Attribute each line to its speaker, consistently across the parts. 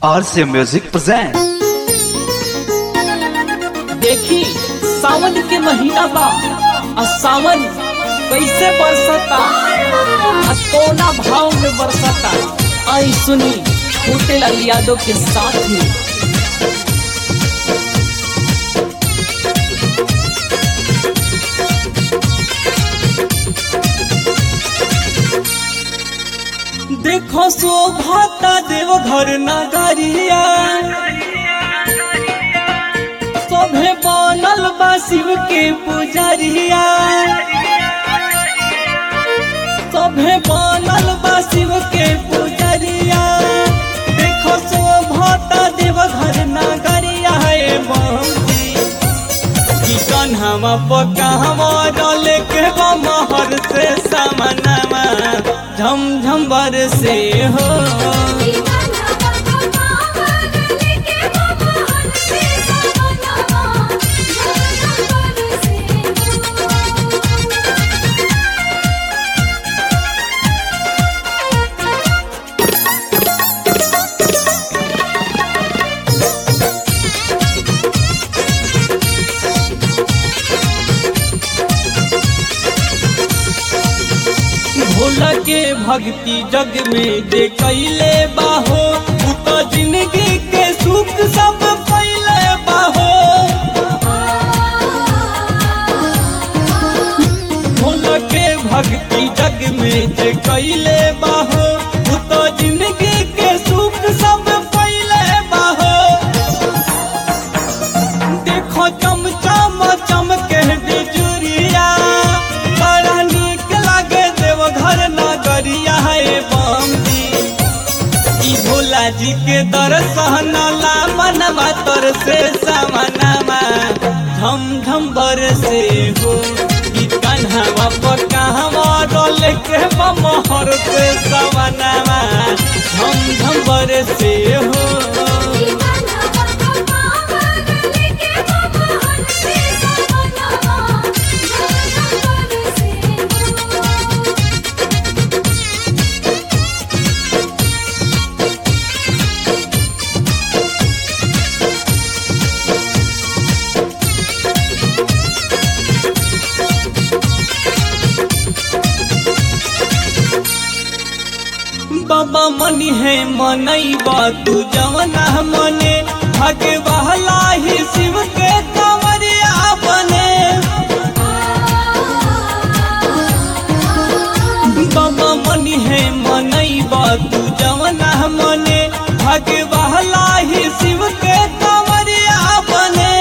Speaker 1: RCA Music presents.
Speaker 2: देखी सावन के महीना बा आ सावन कैसे बरसता आ कोना भाव में बरसता आई सुनी छोटे लाल यादव के साथ में देखो शोभाता देव घर नगरिया सभे बनल बा शिव के पुजरिया सभे बनल बा शिव के पुजरिया देखो शोभता देव घर नगरिया है बंदी की कन्हवा पकावा डले के महर से समनमा झम झम बरसे हो भोला के भक्ति जग में जे कैले बाहो उ तो जिंदगी के सुख सब पहले बाहो भोला के भक्ति जग में जे कैले बाहो उ तो जिंदगी के सुख सब पहले बाहो देखो चम चम चमके बिजुरिया बड़ा नीक लागे देव घर नगरिया है बम्बी ई भोला जी के दर्शन ला मनवा तर से समनमा झम झम बरसे हो ई कन्हवा पर कहवा डोल के बमहर से समनमा झम झम बरसे हो बाबा मनी है मनैबा तू जवना मने भागे बहला ही शिव के कंवरिया बने बाबा मनी है मनैबा तू जवना मने भागे बहला ही शिव के कंवरिया बने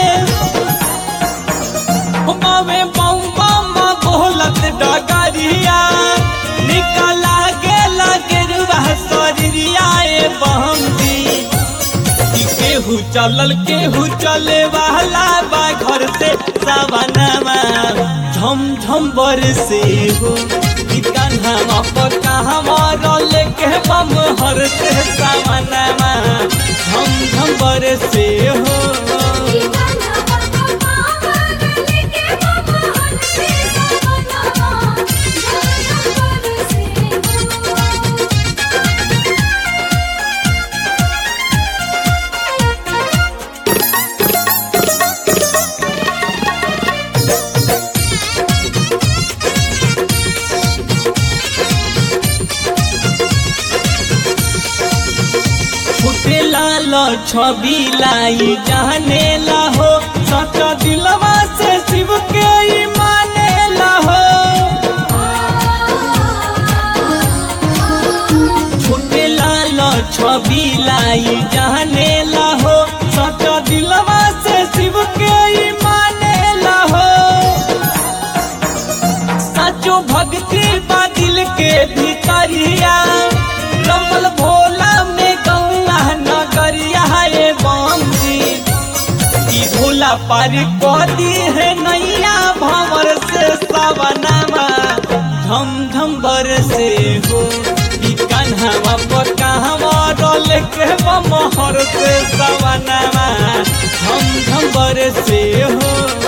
Speaker 2: मावे बम बम बोलत डगरिया निकला गेला गेरुआ शरीरिया ए बहमदी ई केहू चलल केहू चले वाला बा घर से सवनमा झम झम बरसे हो ई कन्हवा पर कहवा रल के बम हर से सवनमा झम झम बरसे हो फुटे लाल छवि लाई जाने ला हो सच्चा दिलवा से शिव के ही माने ला हो फुटे लाल छवि लाई जाने ला हो सच्चा दिलवा से शिव के ही माने ला हो सचो भक्ति बा दिल के भीतरिया रमल भोला में गौआ नगरिया है बम्बी ई भोला पार कदी है नैया भंवर से सवनमा झम झम बरसे हो ई कन्हवा पर कहवा डोल के बमहर से सवनमा झम झम बरसे हो